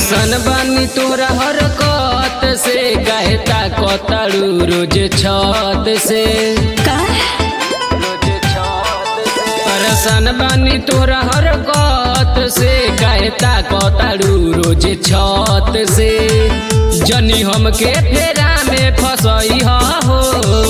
परेशान बानी तोरा हरकत से कहता कतड़ू रोज छत से का परेशान बानी तोरा हरकत से कहता कतड़ू रोज छत से जनी हमके फेरा में फसई हो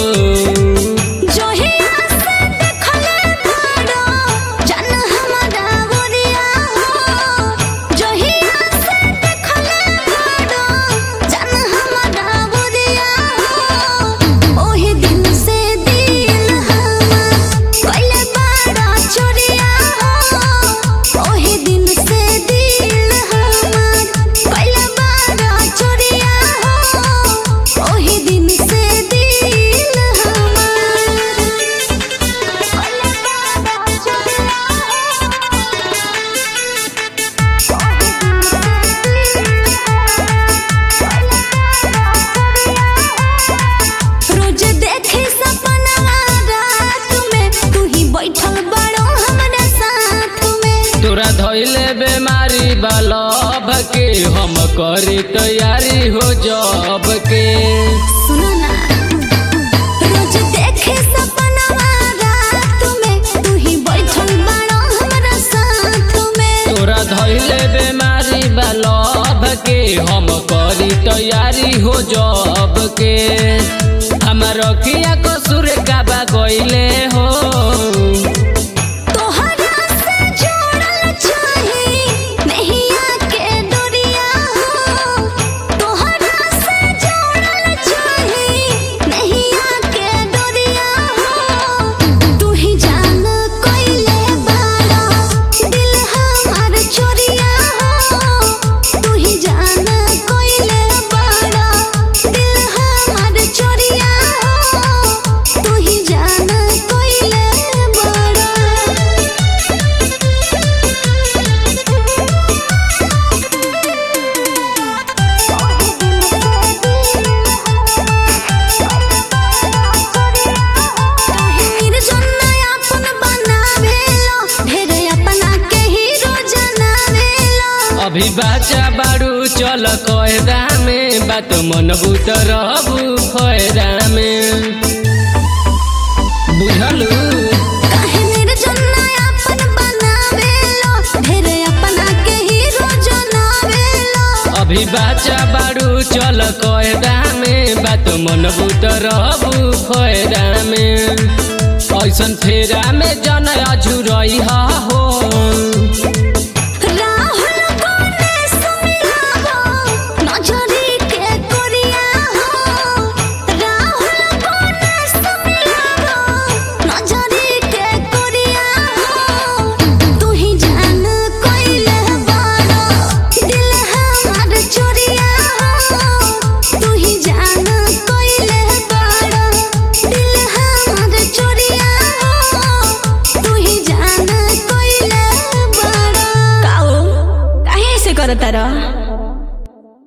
जोहिया से देखले बाड़ो, जन हमरा गोरिया हो। जोहिया से देखले बाड़ो, जन हमरा गोरिया हो। ओही दिन से दिल हमर कइले बाड़ा चोरिया हो। ओही दिन से दिल हमर कइले बाड़ा चोरिया हो। ओही दिन से दिल हमर कइले बाड़ा चोरिया रोज देखे सपना रात में तू ही बैठल बड़ो हमरा साथ में तोरा धैले बेमारी बालब के हम करी तैयारी हो जब के सुनो ना रोज देखे सपना रात में तू ही बैठल बड़ो हमरा साथ में तोरा धैले बेमारी बालब के हम करी तैयारी हो जब के हमार किया कसूर का बा गइले हो तोहरा से जोड़ल चाही नहिया के डोरिया हो तोहरा से जोड़ल चाही नहिया के डोरिया हो तू ही जान कइले बाड़ा दिल हमार चोरिया हो तू ही जान कइले बाड़ा दिल हमार चोरिया हो तू ही जान कइले बाड़ा अभी बाचा बाड़ू चल कहदा में बात मन बुत रहबू फयदा में बुझलू अभी बाचा बाड़ू चल कहदा में बात मन बुत रहबू फयदा में ऐसन फेरा में जन अझुरई हो